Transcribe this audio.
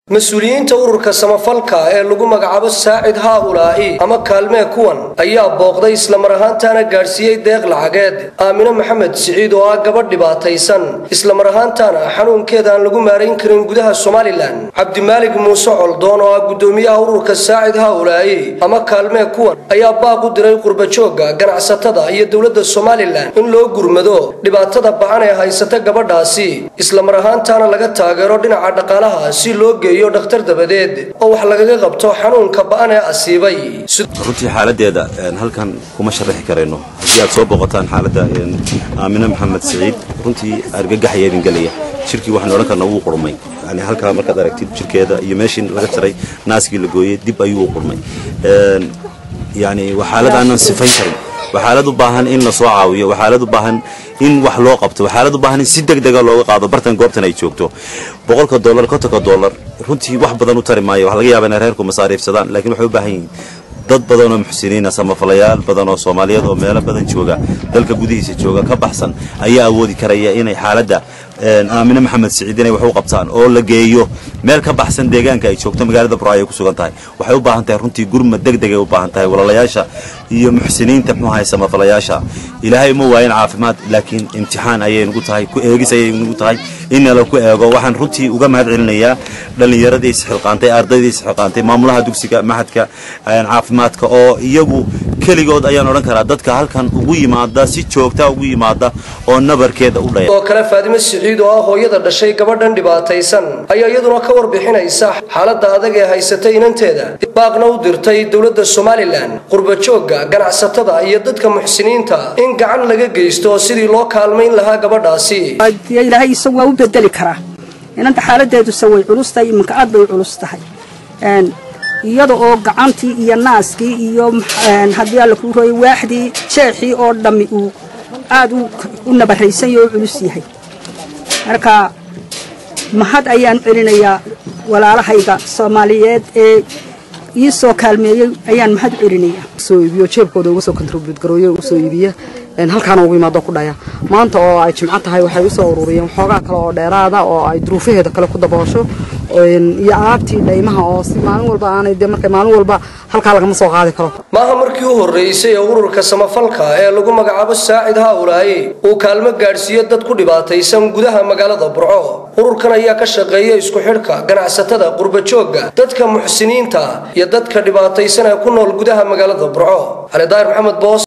mas-uuliyiinta ururka samafalka ee lagu magacaabo saacid haa'ulaa'i ama kaalmee kuwan ayaa booqday islamar ahaantaana gaadhsiiyey deeq lacageed aamine maxamed siciid oo ah gabadh dhibaataysan islamar ahaantaana xanuunkeeda aan lagu maarayn karin gudaha somalilan cabdimaalig muuse coldoon oo ah guddoomiyaha ururka saacid haa'ulaa'i ama kaalmee kuwan ayaa baaq u diray qurbajoogga ganacsatada iyo dowladda somalilan in loo gurmado dhibaatada bacan ee haysata gabadhaasi islamar ahaantaana laga taageero dhinaca dhaqaalaha si loo geeyo dhakhtar dabadeed oo wax lagaga qabto xanuunka ba'an ee asiibay runtii xaaladeeda halkan kuma sharaxi karayno haddii aad soo booqotaan xaaladda aamine maxamed siciid runtii argagax ayaa idin gelaya jirkii waxaan odhan karna wuu qurmay yani halkaa markaad aragtid jirkeeda iyo meeshii laga jaray naaskii la gooyey dib ayuu qurmay yani waa xaalad aanan sifayn karin waa xaalad u baahan in lasoo caawiyo waa xaalad u baahan in wax loo qabto waa xaalad u baahan in si degdega looga qaado bartan goobtan ay joogto boqolka dollar kontonka dollar runtii wax badan u tari maayo waxa laga yaaba inay reerku masaariifsadaan laakiin waxay u baahan yihiin dad badan oo muxsiniina samafalayaal badan oo soomaaliyeed oo meelo badan jooga dalka gudihiisa jooga ka baxsan ayaa awoodi karaya inay xaaladda aamine maxamed siciid inay wax u qabtaan oo la geeyo meel ka baxsan deegaanka ay joogto magaalada buraayo ay ku sugan tahay waxay u baahan tahay runtii gurmad degdegay u baahan tahay walaalayaasha iyo muxsiniinta muxuu ahay samafalayaasha ilaahay uma waayin caafimaad laakiin imtixaan ayay nagu tahay ku eegis ayay nagu tahay in nala ku eego waxaan runtii uga mahad celinayaa dhallinyaradii isxilqaantay ardaydii isxilqaantay maamulaha dugsiga maxadka caafimaadka oo iyagu keligood ayaan odhan karaa dadka halkan ugu yimaada si joogta ugu yimaada oo nabarkeeda u dhaya oo kale faadime siciid oo ah hooyada dhashay gabadhan dhibaataysan ayaa iyaduna ka warbixinaysa xaaladda adag ee haysatay inanteeda baaqna u dirtay dowladda somalilan qurbajoogga ganacsatada iyo dadka muxsiniinta in gacan laga geysto sidii loo kaalmayn lahaa gabadhaasi ilaahay isagu waa u bedeli karaa inanta xaaladeeduse way culus tahay iminka aad bay u culus tahay iyada oo gacantii iyo naaskii iyo haddii alla kuu rooyay waaxdii jeexii oo dhammi uu aad u nabaraysan yaho u culus yahay marka mahad ayaan celinayaa walaalahayga soomaaliyeed ee ii soo kaalmeeyey ayaan mahad u celinayaa soo iibiyo jeebkooda uga soo kontribut garooye uga soo iibiya halkaana ugu imaado ku dhaya maanta oo ay jimco tahay waxay usoo ururiyeen waxoogaa kale oo dheeraada oo ay duruufaheeda kale ku daboosho iyo alaabtii dhaymaha oo si maalin walba aanay dee marka maalin walba halkaa lagama soo qaadi karo maaha markii u horreysay ee ururka samafalka ee lagu magacaabo saacid haa'ulaa'i uu kaalmo gaadhsiiyo dad ku dhibaataysan gudaha magaalada burco ururkan ayaa ka shaqeeya isku xidhka ganacsatada qurbajoogga dadka muxsiniinta iyo dadka dhibaataysan ee ku nool gudaha magaalada burco cali daahir maxamed boos